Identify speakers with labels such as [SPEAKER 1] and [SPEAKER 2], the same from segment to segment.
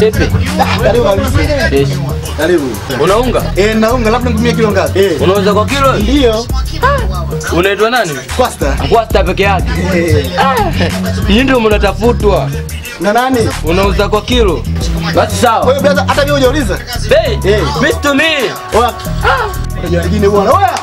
[SPEAKER 1] Vipi?
[SPEAKER 2] Karibu kabisa.
[SPEAKER 1] Yes.
[SPEAKER 2] Karibu.
[SPEAKER 1] Unaunga?
[SPEAKER 2] Eh, naunga labda nitumie kilo ngapi? Eh.
[SPEAKER 1] Unauza kwa kilo?
[SPEAKER 2] Ndio.
[SPEAKER 1] Unaitwa nani?
[SPEAKER 2] Costa.
[SPEAKER 1] Kwasta peke yake.
[SPEAKER 2] Eh.
[SPEAKER 1] Nyinyi ndio mnatafutwa.
[SPEAKER 2] Na nani?
[SPEAKER 1] Unauza kwa kilo? Basi
[SPEAKER 2] Kwa
[SPEAKER 1] sawa.
[SPEAKER 2] hiyo brother hata mimi hujauliza.
[SPEAKER 1] Hey,
[SPEAKER 2] Eh.
[SPEAKER 1] Mr. Me.
[SPEAKER 2] Oya. Unajua wengine bwana. Oya.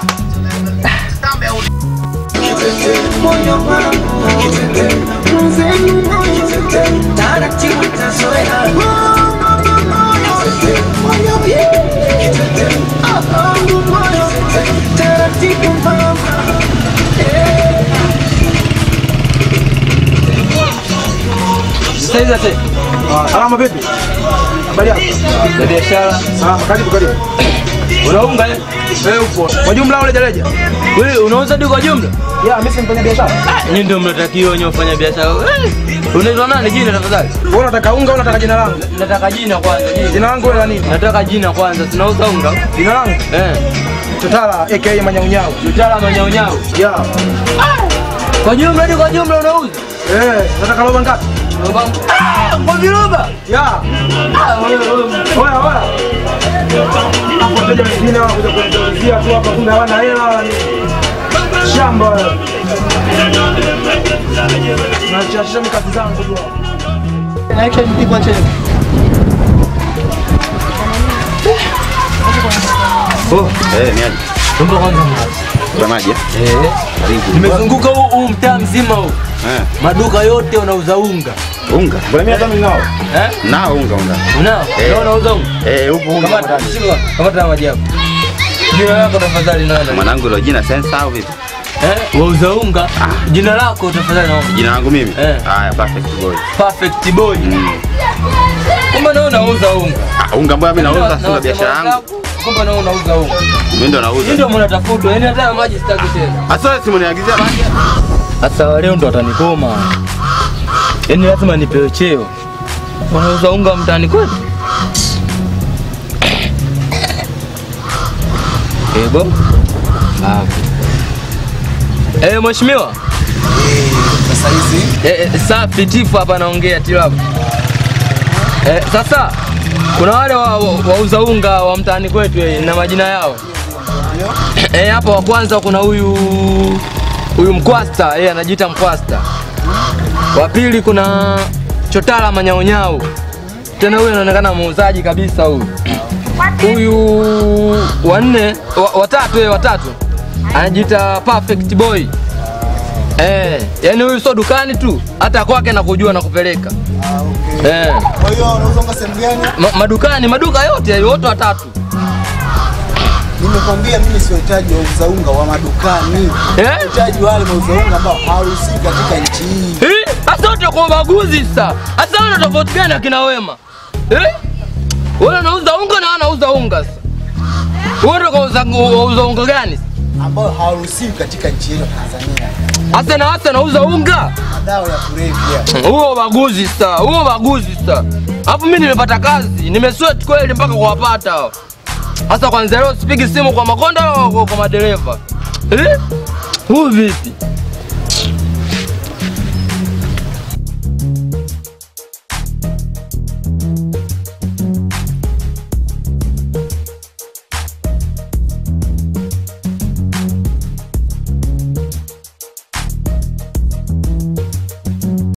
[SPEAKER 1] Sasa hizi ate.
[SPEAKER 2] Salama vipi? Habari yako?
[SPEAKER 1] Na biashara.
[SPEAKER 2] Salama, karibu karibu.
[SPEAKER 1] Unaunga eh?
[SPEAKER 2] Wewe upo. Kwa jumla au rejareja?
[SPEAKER 1] Wewe unauza tu kwa jumla?
[SPEAKER 2] Ya, mimi si mfanya biashara.
[SPEAKER 1] Nyinyi ndio mnatakiwa wenye wafanya biashara. Eh, Unaitwa nani jina tafadhali?
[SPEAKER 2] Wewe unataka unga au unataka jina langu?
[SPEAKER 1] Nataka jina kwanza. jina.
[SPEAKER 2] Jina langu la nini?
[SPEAKER 1] Nataka jina kwanza. Tunauza unga.
[SPEAKER 2] Jina langu
[SPEAKER 1] Eh.
[SPEAKER 2] Totala aka Manyaunyau.
[SPEAKER 1] Utala manyaunyau.
[SPEAKER 2] Ya.
[SPEAKER 1] Kwa jumla ni kwa jumla unauza?
[SPEAKER 2] Eh, nataka roba ngapi?
[SPEAKER 1] Roba. Ah, kwa viroba.
[SPEAKER 2] Ya.
[SPEAKER 1] Ah, wewe wewe.
[SPEAKER 2] Oya, oya. Wateja wengine wanakuja kuniulizia tu hapa kumbe hawana hela wala nini. Shamba wewe. Nachashia mikasi zangu tu. Naika nipigwa chini.
[SPEAKER 1] Oh,
[SPEAKER 3] Eh, ni aje?
[SPEAKER 1] tumbo kwanza.
[SPEAKER 3] Kuna maji? eh?
[SPEAKER 1] Eh.
[SPEAKER 3] Karibu.
[SPEAKER 1] Nimezunguka huu huu mtaa mzima huu.
[SPEAKER 3] Eh,
[SPEAKER 1] Maduka yote wanauza unga.
[SPEAKER 3] unga. Mbona mimi hata mimi nao?
[SPEAKER 1] Eh?
[SPEAKER 3] Nao unga unga.
[SPEAKER 1] Unao?
[SPEAKER 3] Eh.
[SPEAKER 1] Nao unauza unga?
[SPEAKER 3] Eh, upo unga.
[SPEAKER 1] Kamata,
[SPEAKER 3] ndani.
[SPEAKER 1] shika. Kamata maji yako. Jina lako tafadhali nani?
[SPEAKER 3] Mwanangu hilo jina sensa au vipi?
[SPEAKER 1] Eh, wauza unga. Jina lako tafadhali naomba.
[SPEAKER 3] Jina langu mimi?
[SPEAKER 1] Eh.
[SPEAKER 3] Haya, perfect boy.
[SPEAKER 1] Perfect boy.
[SPEAKER 3] Mm.
[SPEAKER 1] Kumbe nao unauza unga.
[SPEAKER 3] Ah, unga mbona mimi nauza
[SPEAKER 1] Na-
[SPEAKER 3] sina
[SPEAKER 1] na
[SPEAKER 3] biashara
[SPEAKER 1] wasema
[SPEAKER 3] yangu.
[SPEAKER 1] wenzako, Kumbe nao unauza unga.
[SPEAKER 3] Mimi ndo
[SPEAKER 1] Hii
[SPEAKER 3] nauza.
[SPEAKER 1] ndio mnatafutwa. Yaani hata maji sitaki tena.
[SPEAKER 3] Asa simu niagizia maji.
[SPEAKER 1] Sasa leo ndo watanikoma. Yaani lazima nipewe cheo. Wanauza unga mtaani kwetu. Ebo. Ah. Eh, mheshimiwa.
[SPEAKER 2] Sasa hizi
[SPEAKER 1] Eh, eh, safi tifu hapa naongea tilabu. Eh, sasa kuna wale wa- wa- wauza unga wa mtaani kwetu eh, na majina yao. Eh, hapa wa kwanza kuna huyu huyu Mkwasta, yeye anajiita Mkwasta. Wa pili kuna Chotala Manyaonyao. Tena huyu anaonekana muuzaji kabisa huyu. Huyu wa nne, wa- watatu yeye watatu. Anajiita Perfect Boy. Eh, yani huyu sio dukani tu, hata kwake na kujua na kupeleka. Eh,
[SPEAKER 2] Kwa hiyo unauza unga sehemu gani?
[SPEAKER 1] ma, madukani, maduka yote wote watatu.
[SPEAKER 2] Nimekwambia mimi sio hitaji wauza unga wa madukani.
[SPEAKER 1] Eh?
[SPEAKER 2] Hitaji wale wauza unga ambao hawaruhusiwi katika nchi hii.
[SPEAKER 1] Eh, hasa wote kwa ubaguzi sasa. Hasa wana tofauti gani akina wema? Eh? Wewe unauza unga na anauza unga sasa. Wewe ndio kauza unauza unga gani?
[SPEAKER 2] ambao hawaruhusiwi katika nchi yetu ya Tanzania.
[SPEAKER 1] Hasa na hasa nauza unga.
[SPEAKER 2] Madawa ya kulevya.
[SPEAKER 1] Huo ubaguzi sasa, huo ubaguzi sasa. Hapo mimi nimepata kazi, nimesweat kweli mpaka kuwapata hao. Sasa kwanza leo sipigi simu kwa makonda au kwa, kwa madereva. Eh? Huu vipi?